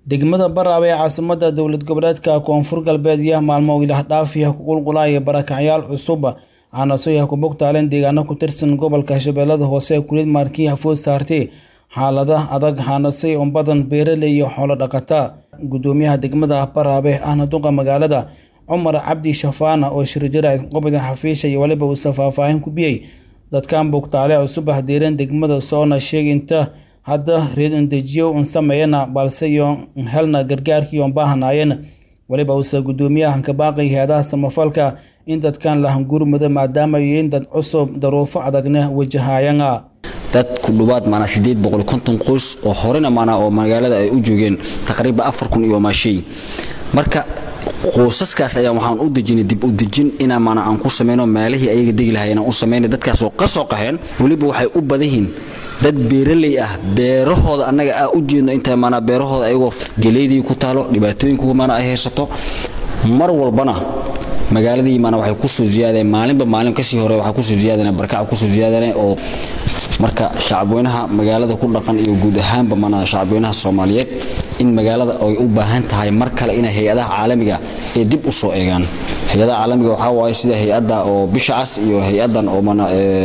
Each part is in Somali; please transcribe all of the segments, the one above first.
degmada baraab ee caasimada dowlad goboleedka koonfur galbeed iyo maalmo ilahdhaafiya ku qulqulaya barakacyaal cusub aanasooyaha ku bogtaaleen deegaano ku tirsan gobolka shabeellada hoose kulid maarkii hafood saartay xaalada adag haanasay oo badan beeraley iyo xoolo dhaqata gudoomiyaha degmada baraabe ahna duqa magaalada cumar cabdi shafaana oo shirjira qobida xafiisha iyo waliba uusa faahfaahin ku biyey dadkan bogtaale cusub ahdeereen degmada soona sheegay inta hadda reedandejiyo un sameeyana balse iyo helna gargaarkii oon baahanaayeen waliba uusa gudoomiyahan ka baaqay hay-adaha samafalka in dadkan la hangurmado maadaama yihiin dad cusub daruufo adagna wajahayana dad ku dhuwaad maanaa sideed boqol konton qoys oo horena maanaa oo magaalada ay u joogeen taqriiban afar kun iyo maashay marka qoysaskaas ayaa waxaan u dejinay dib u dejin inaa maanaa aan ku samayno meelihii ayaga degi lahay inaan u samaynay dadkaasoo ka soo qaxeen weliba waxay u badan yihiin dad beeraley ah beerahooda annaga aa u jeedno inta maanaa beerahooda ayagoo geleydii ku taalo dhibaatooyinku maanaa ay haysato mar walbana magaaladii maanaa waxay kusoo ziyaadeen maalinba maalin kasii hore waxaa kusoo ziyaadeen barkaca kusoo ziyaadeen oo marka shacabweynaha magaalada ku dhaqan iyo guud ahaanba mana shacabweynaha soomaaliyeed in magaalada ay u baahan tahay mar kale inay hay-adaha caalamiga ee dib u soo eegaan hay-adaha caalamiga waxaa waaye sida hay-adda oo bisha cas iyo hay-addan oo mana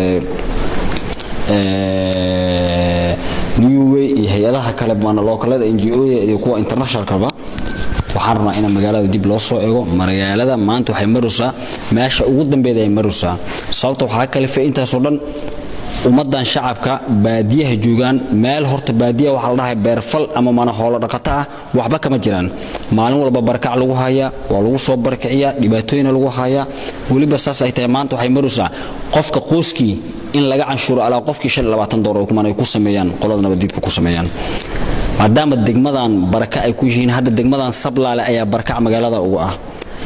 newway iyo hay-adaha kale mana lookalada n g o iyo kuwa internationalkaba waxaan rabnaa in magaalada dib loo soo eego magaalada maanta waxay maraysaa meesha ugu dambeeda ay maraysaa sababta waxaa kalifay intaasoo dhan ummadan shacabka baadiyaha joogaan meel horta baadiyaha waxaa la dhahay beerfal ama mana hoolo dhaqato ah waxba kama jiraan maalin walba barakac lagu hayaa waa lagu soo barkiciyaa dhibaatooyina lagu hayaa weliba saas ay tahay maanta waxay maraysaa qofka qoyskii in laga canshuuro alaa qofkii shan labaatan doolar kuman ay ku sameeyaan qolada nabadiidka ku sameeyaan maadaama degmadan baraka ay ku yihiin hadda degmadan sablaale ayaa barakac magaalada ugu ah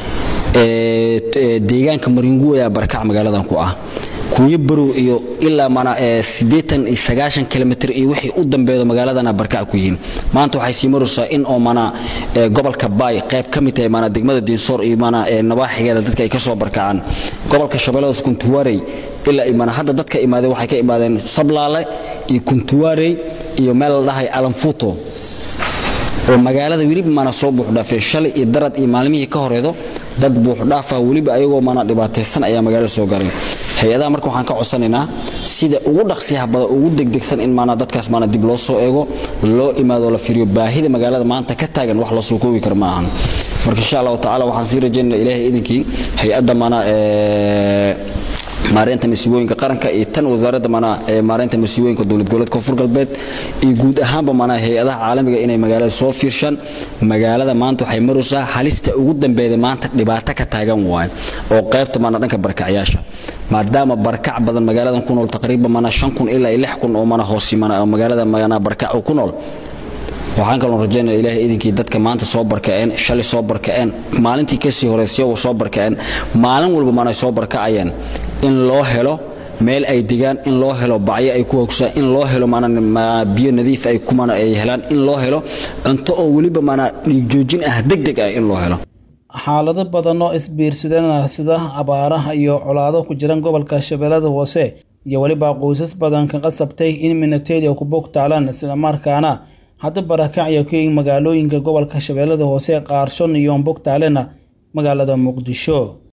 deegaanka maringu ayaa barakac magaaladan ku ah kunyo barow iyo ilaa mana siddeetan iyo sagaashan kilomitr iyo wixii u dambeedo magaaladana barkac ku yihiin maanta waxay sii maraysaa in oo mana gobolka baay qayb ka mid tahay mana degmada diinsoor iyo mana nabaaxigeeda dadka ay ka soo barkacaan gobolka shabeelladaas kuntuwaarey ilaa mana hadda dadka imaadeen waxay ka imaadeen sablaale iyo kuntuwaarey iyo meel la dhahay alanfuto oo magaalada weliba mana soo buuxdhaafeen shalay iyo darad iyo maalmihii ka horeedo dad buuxdhaafa weliba ayagoo mana dhibaataysan ayaa magaalada soo garay hay-adaha marka waxaan ka codsanaynaa sida ugu dhaqsiyaha badan ugu degdegsan in maanaa dadkaas maana dib loo soo eego loo imaado la fiiriyo baahida magaalada maanta ka taagan wax la soo koobi kara ma ahan marka insha allahu tacala waxaan sii rajaynana ilaahay idinkii hay-adda maana maareynta masiibooyinka qaranka iyo tan wasaaradda mana maareynta masiibooyinka dowlad goboleed koonfur galbeed iyo guud ahaanba mana hay-adaha caalamiga inay magaalada soo fiirshaan magaalada maanta waxay maraysaa halista ugu dambeeday maanta dhibaato ka taagan waayo oo qaybta mana dhanka barkacyaasha maadaama barkac badan magaaladan ku nool taqriiban mana shan kun ilaa iyo lix kun oo mana hoosi mana magaalada mana barkac ku nool waxaan kaloo rajaynaya ilaahay idinkii dadka maanta soo barkaceen shalay soo barkaceen maalintii kasii horeysay soo barkaceen maalin walba mana soo barkacayeen in loo helo meel ay degaan in loo helo bacyo ay ku hogsaan in loo helo biyo nadiif ay kumana ay helaan in loo helo cunto oo weliba mana dhiigjoojin ah degdeg ah in loo helo xaalado badan oo isbiirsadana sida abaaraha iyo colaado ku jiran gobolka shabeellada hoose iyo weliba qoysas badan ka qasabtay in minateedia ku bogtaalaan islamarkaana hadda barakacya ka magaalooyinka gobolka shabeellada hoose qaarshon iyo bogtaalena magaalada muqdisho